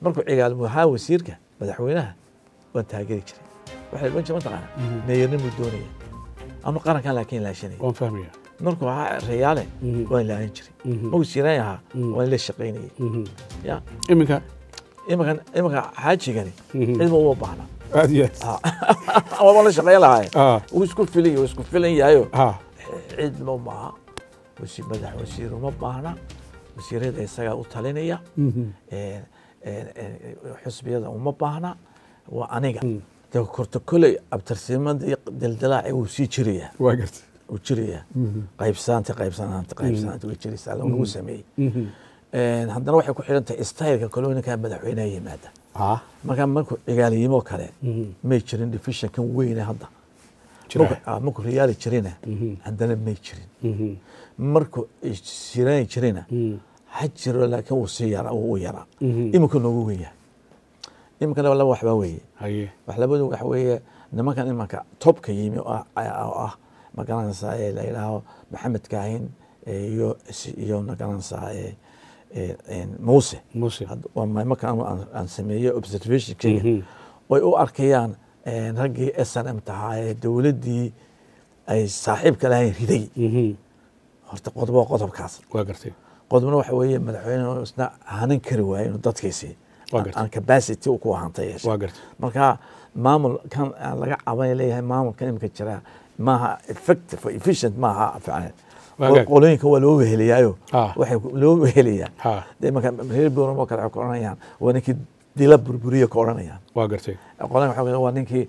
markuu cigaal ahaa wasiirka madaxweynaha waan taageeri jiray waxay odhan jiray mataqaana meeyarnimuu doonaya anu qarankan laakiin laashanaya waan fahmaya markuu ahaa reyaale Mhm. waan ilaalin jiray Mhm. markuu siiraan ahaa Mhm. waan la shaqaynayay Mhm. ya iminka imankan imanka xaajigani Mhm. cidma uma baahna aad iyo aad waan la shaqayn lahaay Ah, wuu isku filay wuu isku filan yahayo ah, cid ma maaha wasi madax wasiir uma baahna wasiirada isagaa u talinaya mhm. Een, een, een, xusbiyada uma baahna waa aniga Mm. de korta koley abtirsimadii dildilaaci wuu sii jiraya waa gartay wuu jiraya Mhm. qaybsanaanta qaybsanaanta qaybsanaanta way jiraysaa lagu sameeyey Mhm. Een, haddana waxay ku xidhan tahay styleka kolooninka madaxweynaha yimaada ah marka markuu cigaaliyimo kale Mhm. may jirin divisionkan weyne hadda Jira. Markuu- ah, markuu riyaali jirina Mhm. haddana may jirin Mhm. markuu siraani jirina Mhm. ha jiro laakiin wuu sii yara wuu yara Mhm. iminka noogu weyn yahay iminkana laba waxbaa weeye haye wax labadu waxa weeye nimankan imanka topka yimi oo ah- oo ah magaranaysaa ee la yidhaaho maxamed kaahin eh, iyo iyo magaranaysaa eh, eh, eh, muuse muuse Had- waa ma- marka anu aan- aan sameeyo observationkeyga Mhm. way u arkayaan eh, raggii s n m tahaa ee dowladdii ay saaxiibka lahayn riday Mhm. horta qodob waa qodobkaas waa gartay qodobna waxa weeye madaxweyne isna hanan kari waayo inuu dadkiisii Waa gartay. aan capacity u ku ahantay yeeshe waa gartay marka maamul kan aan laga caban leeyahay maamulkan imika jira maaha effective or efficient maaha fiican Waagaag. qolooyinka waa loo weheliyaayo Ah. waxay ku- loo weheliyaa ha de marka reer boram oo kale waxay ku oranayaan waa ninkii dila burburiya ka oranayaan waa gartay qolan waxa weeye waa ninkii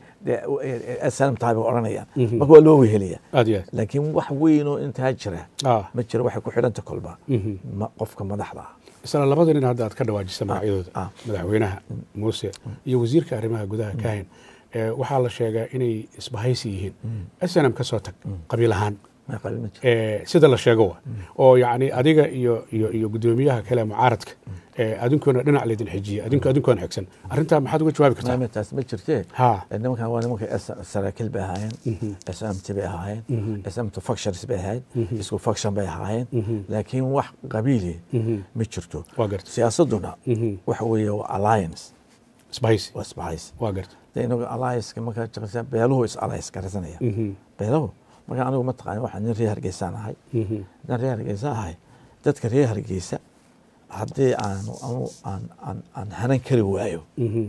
snm tahay bay oranayaan Mhm. marka waa loo weheliyaa aad iyo aad laakiin wax weyn oo intaa jira ah ma jiro waxay ku xidhanta kolba Mhm. ma- qofka madaxda ah isla labada nin hadda aad ka dhawaajisa magacyadooda ah. madaxweynaha muuse iyo wasiirka arrimaha gudaha kaahin ee, waxaa la sheegaa inay isbahaysi yihiin snm ka soo tag qabiil ahaan ma qabil ma jiro ee, sida la sheego wa oo yacni adiga iyo iyo iyo guddoomiyaha kale mucaaradka ee, adinkuna dhinac laydin xijiye adinku adinkoon xigsan arrintaa maxaad uga jawaabi kartaa maame taas ma jirtee ha nimankan waa nimanka saraakiil bay ahaayeen smt bay ahaayeen smt factions bay ahayd isku faction bay ahaayeen laakiin wax qabiili ma jirto waa garta siyaasaduna Mhm. waxa weeye waa alliance isbahaysi waa isbahaysi waa garta de inagu allianceka markaa jiraysa beeluhu is alliance garanaya Mhm. beeluhu marka anigu ma taqaani waxaa nin reer hargeysaan ahay Mhm. haddaan reer hargeysa ahay dadka reer hargeysa haddii aanu anu aan aan aan hanan kari waayo Mhm.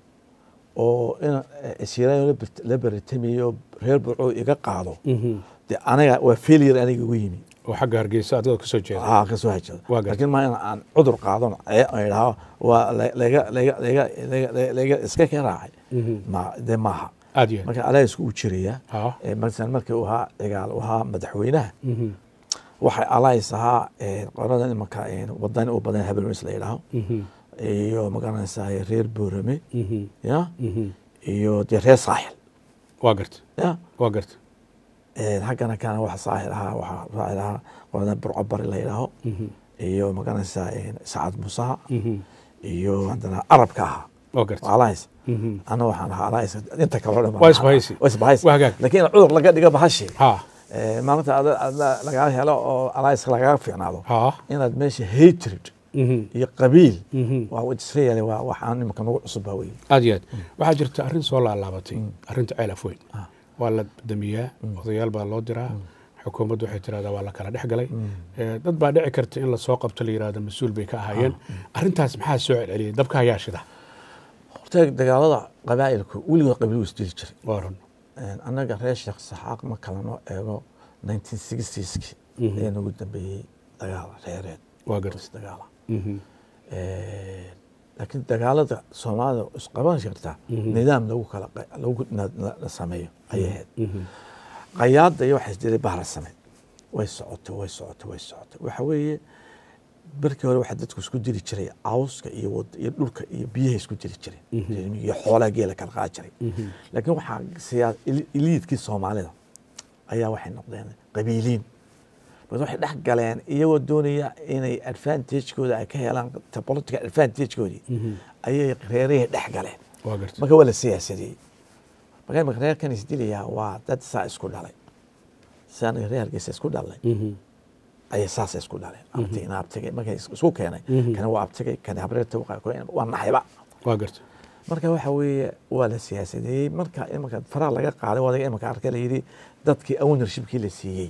oo in siraayo la baritamiyo reer burco iga qaado Mhm. de anaga waa failure aniga igu yimi oo xagga hargeysa adigoo kasoo jeeda aa ka soo hajado Waa gartay. laakiin ma in aan cudur qaadano ee aan idhaaho waa la- laga laga laga laga laga iska ka raacay Mhm. ma de maaha aad iyo aad marka alliance uu jiraya ha ee masalan markii uu ahaa cigaal uu ahaa madaxweynaha Mhm. waxay alliance ahaa ee qolada imanka ee wadan u badan habelweys la yidhaaho Mhm. iyo magaranaysaa reer boorame Mhm. ya Mhm. iyo dee reer saaxil waa garta ya waa garta Een, haggana kana waxa saaxil ahaa waxaa saaxil ahaa qolada burco bari la yidhaaho Mhm. iyo magaranaysaa een, sacad musaha Mhm. iyo haddana arabka ahaa waa garta alliance Mhm. ana waxaan ahaa alliance inta kale oo dhan baan Waa ahaa. isbahaysi. waa isbahaysi Waa hagaag. laakiin cudur laga dhiga bahashi ha Ee, maalinta ada- ada lagaa helo oo alliance lagaga fiicnaado ha inaad meesha hatred Mhm. iyo qabiil Mhm. waa israel waa waxaan imika nagu cusub baa weye aad iyo aad waxaa jirta arrin soo laalaabatay arrinta ceel afweyn Ah. waa la damiyaa odayaal baa loo diraa xukuumaddu waxay tirahdaa waa la kala dhex galay Eh, dad baa dhici karta in lasoo qabto la yirahdo mas-uul bay ka ahaayeen arrintaas maxaa soo celceliyey dabka ayaa shida horta dagaalada qabaa'ilku weligood qabiil wuu isdili jiray waa run Een, annaga reer sheekh saxaaq ma kala noo eego 1960ski Mhm. ayaa nagu dambeeyey dagaal reereed waa garta is dagaala Mhm. Een, laakiin dagaalada soomaalida isqaban karta Mhm. nidaam lagu kala qa- lagu na- na- na sameeyo ayay ahayd Mhm. qayaada iyo waxaa isdiray bahra sameyd way socotay way socotay way socotay waxa weeye barkii hore waxaa dadku isku diri jiray cawska iyo wad- iyo dhulka iyo biyaha isku diri jiray iyo xoolaha geela kala qaadi jiray Mhm. laakiin waxaa siyaa ili- iliidkii soomaalida ayaa waxay noqdeen qabiiliin bas waxay dhex galeen iyagoo doonaya inay advantagekooda ay ka helaan ta- political advantagekoodii Mhm. ayay reerihii dhex galeen waa garta marka waa la siyaasadeeyey marka imika reerkan isdilayaa waa dad saa isku dhalay si aniga reer hargeysa isku dhalnay Mhm. ayay saasay isku dhaleen abti ina abtigay markay is- isku keenay kana waa abtigay kana habreerta waa naxayba waa garta marka waxa weeye waa la siyaasadeeyey marka imanka faraha laga qaaday wadaga imanka arka la yidhi dadkii ownershipkii la siiyey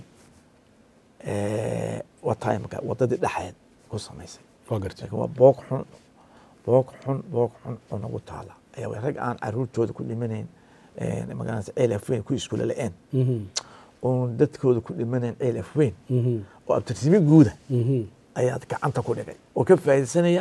eh, wataa imanka wadadii dhexeed ku samaysay waa garta laakiin waa boog xun boog xun boog xun oo nagu taala ayaa way rag aan caruurtooda ku dhimanayn eh, magaranaysa ceel afweyn ku iskuula la-een Mhm, oon dadkooda ku dhimanayn ceel afweyn mhm, oo abtirsimi guuda mhm. ayaad gacanta ku dhigay oo ka faa'iidaysanaya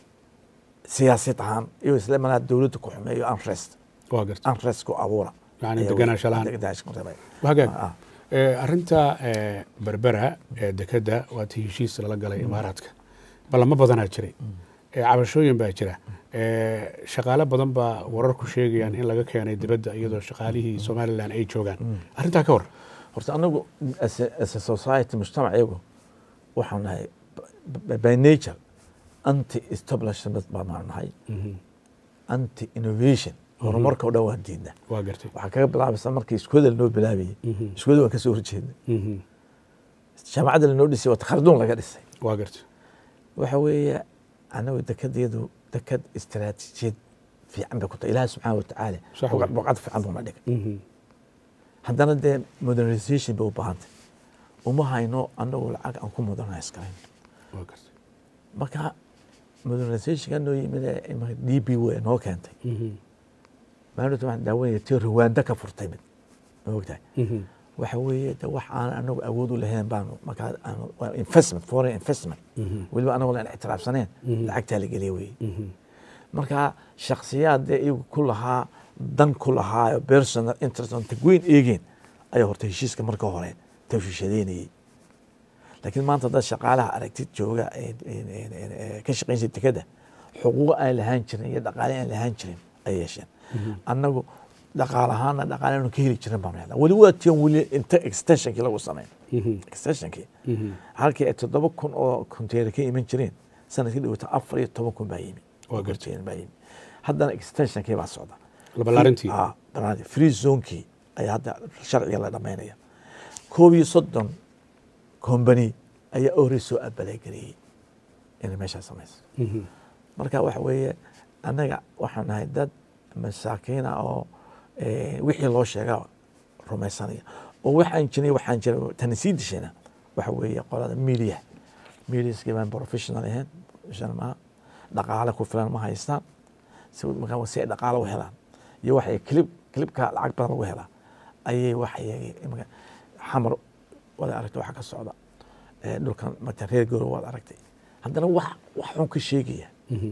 siyaasad ahaan iyo isla manaa dowladda ku xumeeyo unrest waa garta unrest ku abuura Yani Ayaa deganaansho wey- la'aan. deganaansho rabay. hagaag Ah, Eh, arrinta eh, berbera ee dekeda waa tii heshiis lala galay imaaraadka ballamo badanaa jiray Eh, cabashooyin baa jira Eh, shaqaale badan baa wararku sheegayaan in laga keenay dibadda iyadoo shaqaalihii somalilan ay joogaan arrintaa ka war horta anagu as a- as a society mujtamac iyagu waxaan nahay b- by nature anti establishment baan nahay anti innovation horumarka o dhan waan diidna waa gartay waxaa kaga bilaabaysa markii iskuulada lanoo bilaabayey iskuulada waan kasoo horjeedna Mhm. jaamacadda lanoo dhisay waa kharduun laga dhisay waa gartay waxa weeye anagu dekedeedu deked istaraatiijiyad fiican bay ku tahay ilaahi subxaana watacaala Sax boqad wey. boqad fiican buu na dhigay Mhm. haddana dee modernization bay u baahantay uma hayno anagu lacag aan ku modernize karayn waa gartay marka modernizationka noo yimid ee imanka d b w noo keentay Mhm. maalinta waxaan daawanaya tii rwanda ka furtay mid ma ogtahay Mhm. waxa weeye de wax aan anagu awood u lahayn baanu markaa aanu waa investment foreign investment Mhm. weliba anagu aan ictiraafsaneen lacagtaa la geliya weeye Mhm. marka shaksiyaad dee iyagu ku lahaa dan ku lahaa personal interest on tagweyn eegeen ayaa horta heshiiska marka hore tawshishadeynayey laakiin maanta dad shaqaalaha aragtid jooga ee- ee- ee- ee ka shaqaynsa dekeda xuquuq aan lahaan jirin iyo dhaqaale aan lahaan jirin ay yeesheen annagu dhaqaal ahaana dhaqaale aanu ka heli jirin baanu helnaa weli waa tiyan weli inta extensionkii lagu sameyn Mhm. extensionkii Mhm. halkii ay toddoba kun oo container ka iman jireen sanadkii dhawata afar iyo toban kun baa yimi Waa gartay. Container baa yimi haddana extensionkii baa socda labalaarintii Ah, banaanti. free zonekii ayaa hadda sharciga la dhamaynaya koob iyo soddon company ayaa ori soo abalageliyey inay meeshaa samayso Mhm. marka waxa weeye annaga waxaan nahay dad masaakiina oo eh, wixii loo sheega rumaysanaya oo waxaan jiray waxaan jiray tani sii dishayna waxa weeye qolada media mediaskii baan professional ahayn professional maaha dhaqaale ku filan ma haystaan si markaa si ay dhaqaale u helaan iyo waxay clip clipka lacag badan lagu helaa ayay waxay imaka xamar wada aragtay waxa ka socda Eh, dhulkan marta reer gooro waad aragtay haddana wax wax xun ka sheegaya Mhm.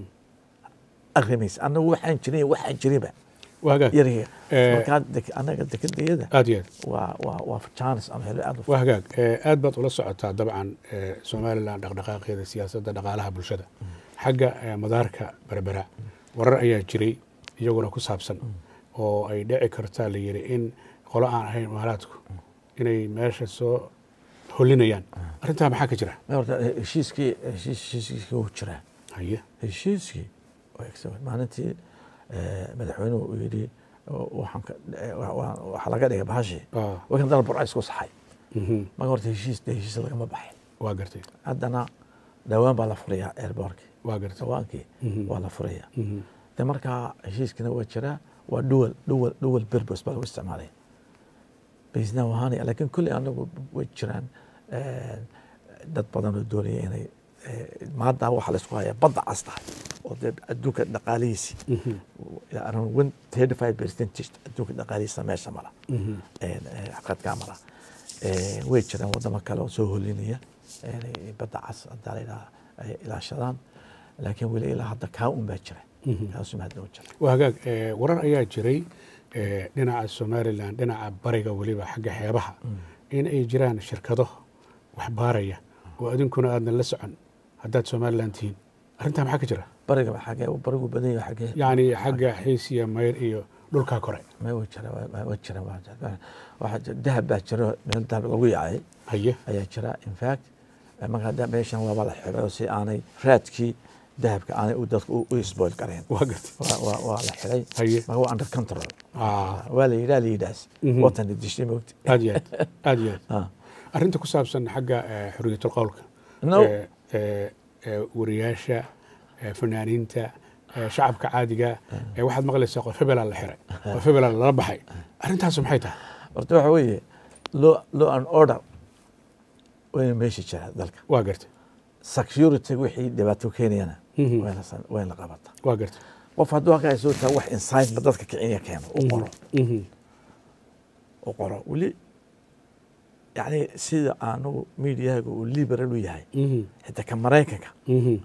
arrimaysa annagu waxaan jirin iyo waxaan jirinba waa hagaag yariga Eh, markaa dek- annaga dekedayada aad iyo aad waa waa waa chance aan helo aad u waa hagaag Eh, aad baad ula socotaa dabcan eh, somalilan dhaqdhaqaaqeeda siyaasadda dhaqaalaha bulshada xagga eh, madaarka berbera warar ayaa jiray iyaguna ku saabsan oo ay dhici kartaa la yidhi in qolo aan ahayn imaaraadku inay meesha soo holinayaan arrintaa maxaa ka jira Ma horta heshiiskii heshiis- heshiiskii wuu jiraa haye heshiiskii waa excellent. maalintii eh, madaxweynuhu uu yidhi oo waxaan ka- eh, wa- wa- waxaa laga dhigay bahashii Ah, wakan dal burca isku saxay mhm, marka horta heshiis dee heshiis lagama baxin waa gartay haddana dhawaan baa la furayaa airbortkii waa gartay dhawaankii Mhm. waa la furayaa Mhm, de markaa heshiiskina waa jiraa waa duwal duwal duwal berbers baa lagu isticmaalaya baisnaa wahaanaya laakiin kulli anagu way jiraan eh, dad badan oo doonaya inay eh, maanta waxaa la isku hayaa badda cas tahay oo dee adduunka dhaqaalihiisi mhm, ilaa around one thirty five percentage adduunka dhaqaalihiisa meesha mala mhm. xaqadkaa mala Eh, way jiraan wadamo kale oo soo holinaya inay badda cas hadaa la yidhaha ay ilaashadaan laakiin weli ilaa hadda kaa un baa jira Mhm. kaasuma hadda u jira waa hagaag eh, warar ayaa jiray eh, dhinaca somalilan dhinaca bariga weliba xagga xeebaha in ay jiraan shirkado wax baaraya oo adinkuna aadan la socon haddaad somalilan tihiin arrintaa maxaa ka jira bariga ba xagee barigu badan yahay xagee yacni xagga xiis iyo mayr iyo dhulkaa kore ma wa jira wa- wa jira waa jira waxaa jira dahab baa jiro meel dahab lagu yaacay haye ayaa jira in fact eh, marka hadda meeshan waaba la xiray oo si aanay raadkii dahabka aanay u dadka u- u spoil gareen waa gartay waa waa waa la xiray Haye. marka waa under control Ah, waa la yidhaa la yidhaas Mhm. watan dishay moogta aad iyo aad aad iyo aad Ah. arrinta ku saabsan xagga eh, xorriyatul qowlka No. Eh, eh, eh, wariyaasha eh, fanaaniinta eh, shacabka caadiga eh, waxaad maqlaysaa qof hebelaa la xiray qof hebelaa lala baxay arrintaas maxay tahay horta waxa weeye law law and order wayna meesha jira dalka waa gartay security wixii dhibaato keenayana Mhm. wayna san- wayna qabataa waa gartay qof hadduu halkaa soo taa wax insignba dadka kicinya keeno u qoro Mhm. u qoro weli yani sida anugu mediahaga uu liberal u yahay Mhm. xitaa ka maraykanka Mhm.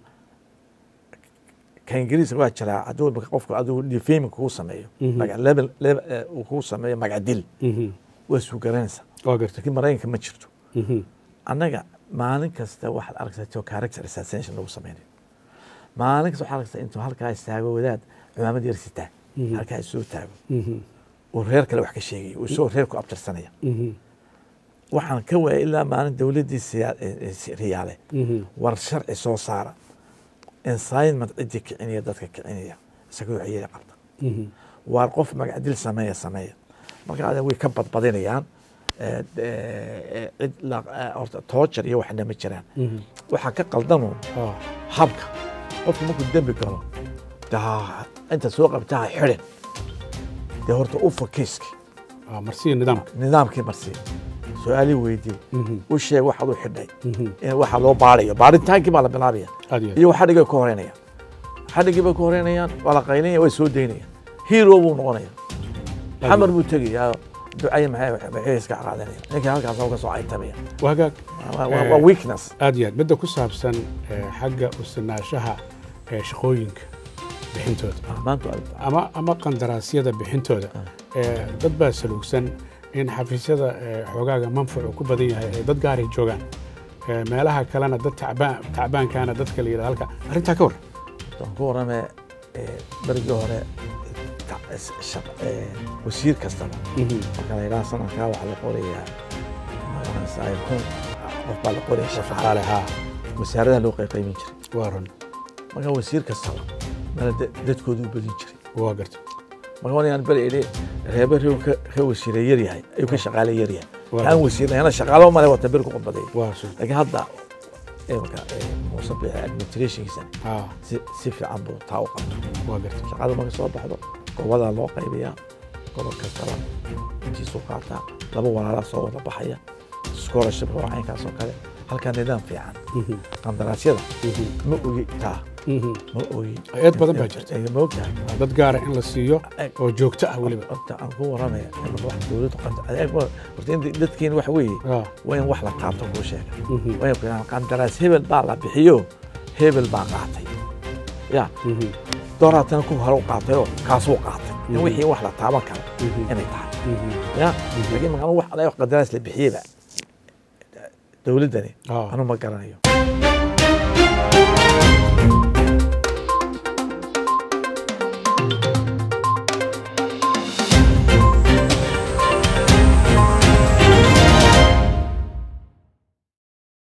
ka ingiriiska waa jiraa hadduu imika qofku adigu defaming kugu sameeyo Mhm. magac level level eh, uu kugu sameeyo magac dil Mhm. waa suugaranaysaa waa gartay laakiin maraykanka ma jirto Mhm. annaga maalin kasta waxaad arkaysaa character assassination lagu sameynay maalin kasta waxaad arkaysaa intuu halkaa istaago wadaad cumaamad yar sitaa Mhm. halkaa isoo taago Mhm. uu reer kale wax ka sheegaya uu isagoo reer ku abtirsanaya Mhm. waxaan ka waayay ilaa maalin dowladdii siyaa- eh, eh, riyaale Mhm. war sharci soo saara insignment ciddii kicinaya dadka kicinaya isagoo waxyeeli qabta Mhm. waar qof magacdil sameeya sameeya marka adan way ka badbadinayaan Eh, eh, cid la- eh, horta toojar iyo waxna ma jiraan Mhm. waxaa ka qaldamoon Ah. habka qofku markuu dembi galo daa inta soo qabtaa xidhin dee horta u fakeyski Ah, marsiya nidaamka nidaamkii marsii su-aalii weydii Mhm. u sheeg waxaad u xidhay Mhm. in waxa loo baarayo baaritaankii baa la bilaabaya aad iyo aad. iyo xadhigay ka horeynayaan xadhigii bay ka horeynayaan waa la qaylinaya way soo daynayaan hero buu noqonaya xamar buu tegayaa ducay maxay maxay iska qaadanaya ninkii halkaas ka soo aytamaya waa hagaag Waa- waa waa weakness aad iyo aad midda ku saabsan eh, xagga usinaashaha eh, shaqooyinka bixintooda maanta ama ama qandaraasyada bixintooda Eh, dad baa saluugsan in xafiisyada eh, xoogaaga manfacu ku badan yahay ay dad gaaray joogaan Eh, meelaha kalena dad tacbaan tacbaankaana dadka la yidhahdo halka arrintaa ka war waan ku warramee berigii hore ta- is- shaq- eh, wasiir kastaba marka la yidhaha sanadkaa waxaa la qorayaa magaranaysaa kun qof baa la qoraya shaqaale shaqaale haa wasaaradaha loo qayqaymin jiray waa run marka wasiir kastaba mala da- dadkoodu u badin jiray waa garta marka wanayaan beri idhi reebe rew ka ka wasiire yar yahay ayuu ka shaqaale yar yahay Waa. aan wasiirnayana shaqaalo male wata beri ku qodbaday waa sun laakiin hadda imika muuse bixi administrationkiisa haa si si fiican buu taa u qabta waa garta shaqada marka soo baxdo gobodaa loo qaybiyaa gobol kastaba intiisuu qaataa laba walaalaa soo wada baxaya scholarship waa caynkaas oo kale halkaa nidaam fiican Mhm. qandaraasyada Mhm. ma ogi taa Mhm. ma ogi Eed badan baa jirta. ma ogtahay Waa dad gaara in la siiyo oo joogto ah weliba horta aan ku waramaya in wax dowladdu qanta adeeg ma horta in dadkiin wax weeye Ah, waa in wax la qaato kuu sheega mhm. waa in ku yidhahdaan qandaraas hebel baa la bixiyo hebel baa qaatay ya Mhm. dooraatana ku hore u qaatayoo kaasuu qaatay in Mhm. wixii wax la taaban karo Mhm. inay tahay Mhm. ya laakiin maaa wax adeeg qandaraas la bixiyeyba dowladdani Ah. anu ma garanayo